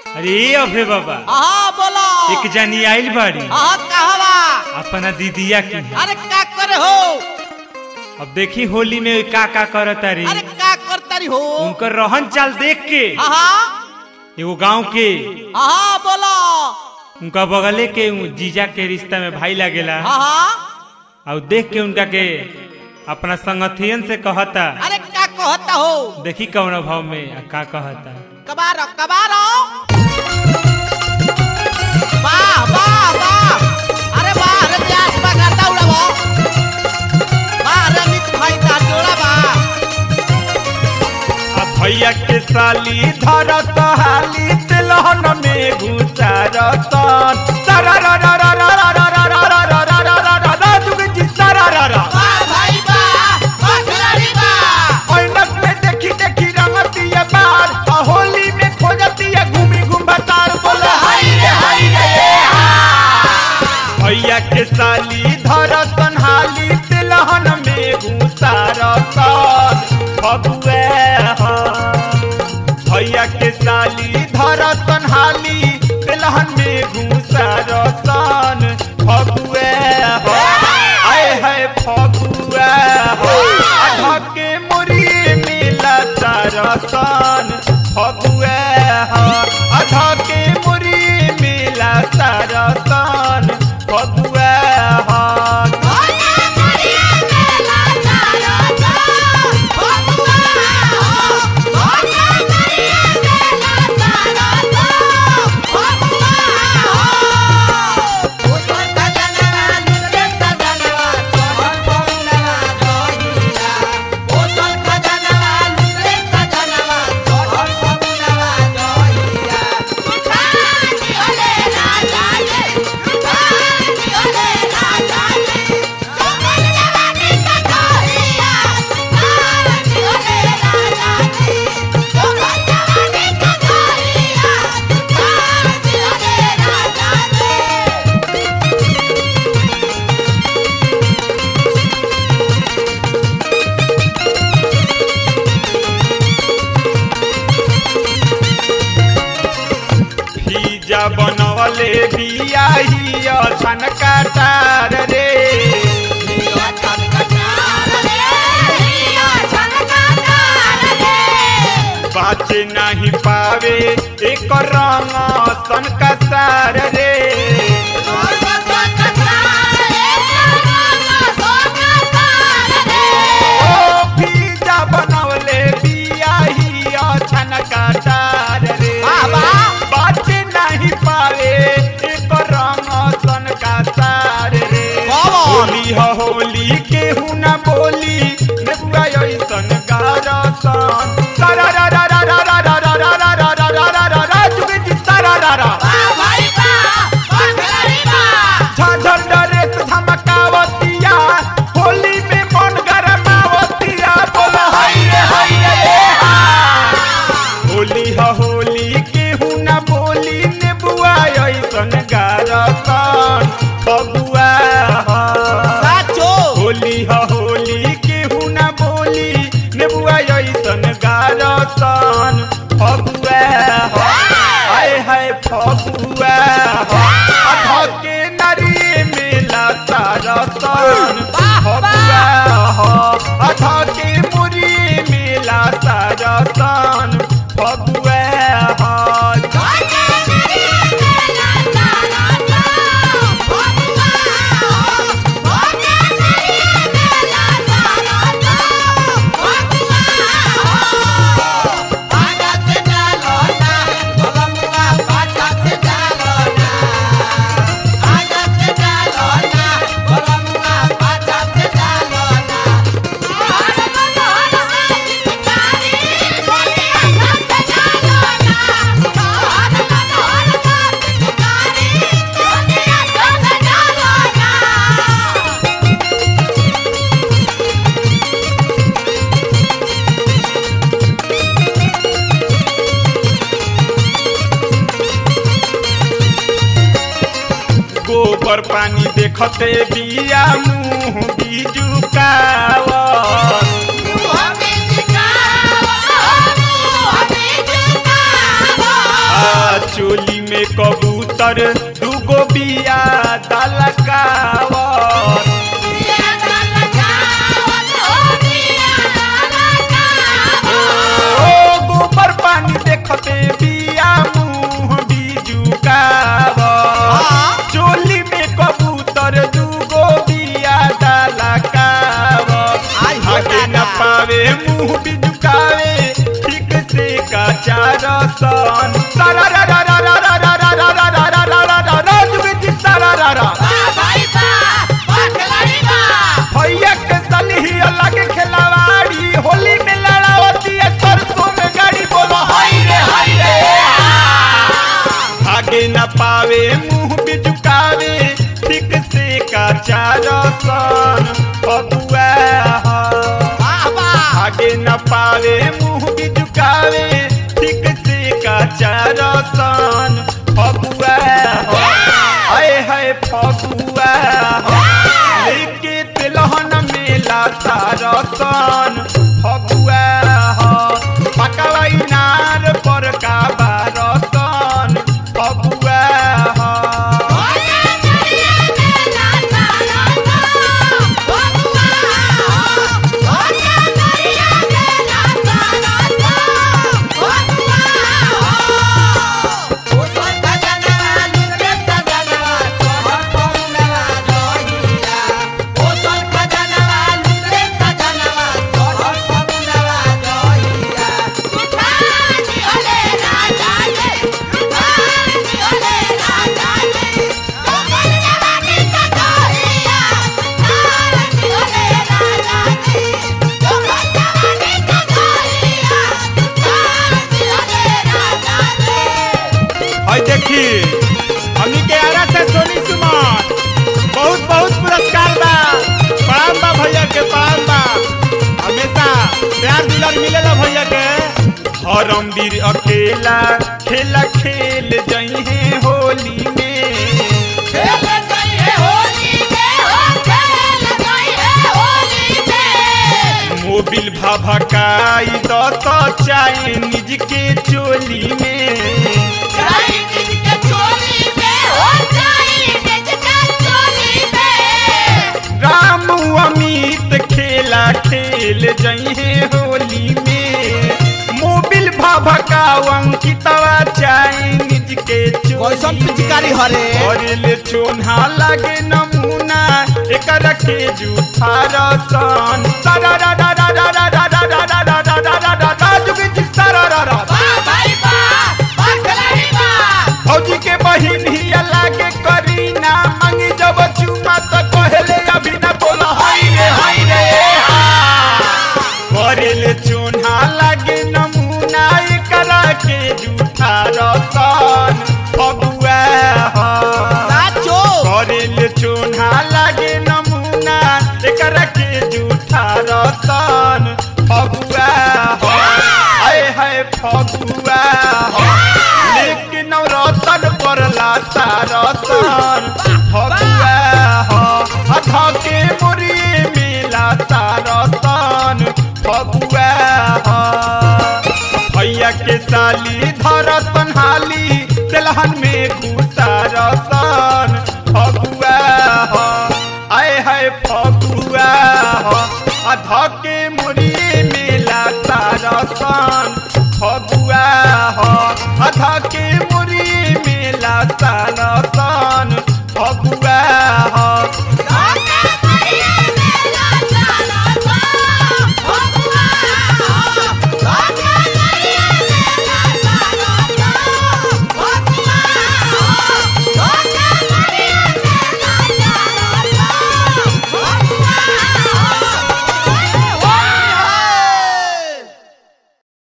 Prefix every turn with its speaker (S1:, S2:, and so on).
S1: अरे अभे बाबा
S2: हाँ बोलो
S1: एक जनी आइल बाड़ी
S2: हाँ कहवा
S1: अपना दीदिया की
S2: अरे का करे हो
S1: अब देखी होली में का का करत तारी
S2: अरे का करतारी हो
S1: उनकर रहन चाल देख के
S2: हाँ हाँ
S1: एगो गांव के
S2: हाँ बोलो
S1: उनका बगले के उ जीजा के रिश्ता में भाई लागेला
S2: हाँ हाँ
S1: और देख के उनका के अपना संगठियन से कहता
S2: अरे का कहता हो
S1: देखी कौन भाव में आ का कहता
S2: कबारो कबारो वाह वाह वाह अरे वाह अरे प्यास बा करता उड़ाबो वाह अरे मित भाई ता जोड़ा बा
S1: आ भैया के साली धरत हाली तिलहन में घुसारत सारा रा रा रा रा रा रा रा रा रा रा रा रा रा रा रा जुग जी सारा रा रा
S2: वाह भाई वाह वाह खिलाड़ी वाह
S1: ऐनक में देखी देखी रंगती है बार आ होली में खोजती है घूमी घूम बतार बोले हाय रे हाय रे भैया के साली धरतन हाली तिलहन में घुसारत फगुए भैया के साली धरतन हाली तिलहन में घुसारतन फगुए आए है फगुए आधा के मुरी मिला सरसन फगुए आधा के मुरी मिला सरसन फगुए भीजा बनवले बियाही छन काटार रे बाचे नहीं पावे एक रंग सन का सार रे ओ भीजा बनवले बियाही छन काटार रे
S2: वाह, वाह।
S1: बाचे नहीं पावे एक रंग सन का सार रे
S2: बाबा।
S1: होली ह होली केहू न बोली नेबुआ ऐसन गारसन सारा रा रा रा रा रा रा रा रा रा रा रा रा रा रा रा जुगे जी सारा रा रा झाझर डरेस धमकावतिया होली में मन गरमावतिया बोला हाय रे हाय रे ए हा होली ह होली केहू न बोली नेबुआ ऐसन गारसन फगुआ ह होली ह होली केहू न बोली नेबुआ ऐसन गारसन फगुआ ह आए हाय फगुआ ह अधा के नरी मिला सारसन फगुआ ह अधा के मुरी मिला सारसन फगुआ ह गोबर पानी देखते बिया मुंह बीजुकावत चोली में कबूतर दूगो बिया दलकावत ओ गोबर पानी देखते बिया मुंह बिजुकावत
S2: हाँ।
S1: चोली में कबूतर दूगो बिया दलकावत
S2: आई हो
S1: आगे न
S2: दादा।
S1: पावे मुंह बिजुकावे ठीक से काचा रसन सारा रा रा रा रा रा रा रा रा रा रा रा रा रा रा जुगे जी सारा रा रा भैया के सलही अलग खिलवाड़ी होली में लड़ावती है सरसों में गाड़ी बोलो हाय रे हाय रे आगे न पावे मुंह बिजुकावे ठीक से काचा रसन बबुआ आगे न पावे मुंह बिजुकावे ठीक से काचा रसन फगुआ हाय हाय फगुआ लेके तिलहन मेला सारसन फगुआ पकड़ा इनार पर का बारसन फगुआ और देखी हमनी के आरा से सोनी सुमन बहुत बहुत पुरस्कार बा प्रणाम बा भैया के प्रणाम बा हमेशा प्यार दुलार मिलेला भैया के हरम वीर अकेला खेला खेल जई है होली में मोबिल भभकाई दस चाइनीज के चोली में राम अमित खेला खेल जइहे होली में मोबिल भभका अंकितवा चाइनीज के
S2: कैसन पिचकारी हरे
S1: ले चोन्हा लागे नमूना एकर के जूठा रसन सारा रा रा रा रा रा रा रा रा रा रा रा रा रा रा जुगे जी सारा रा रा फौजी के बहिन ही लागे करीना मंगी जब चुमा त कहले अभी न बोला हाय रे हाय रे करेले चोन्हा लागे नमूना एकरा के जूठा रसन फगुआ
S2: नाचो
S1: करेले चोन्हा लागे नमूना एकरा के जूठा रसन फगुआ हाय हाय फगुआ लेकिन रतन परला सारसन फगुआ अधा के मुरी मिला सारसन फगुआ भैया के साली धरसन हाली तेलहन में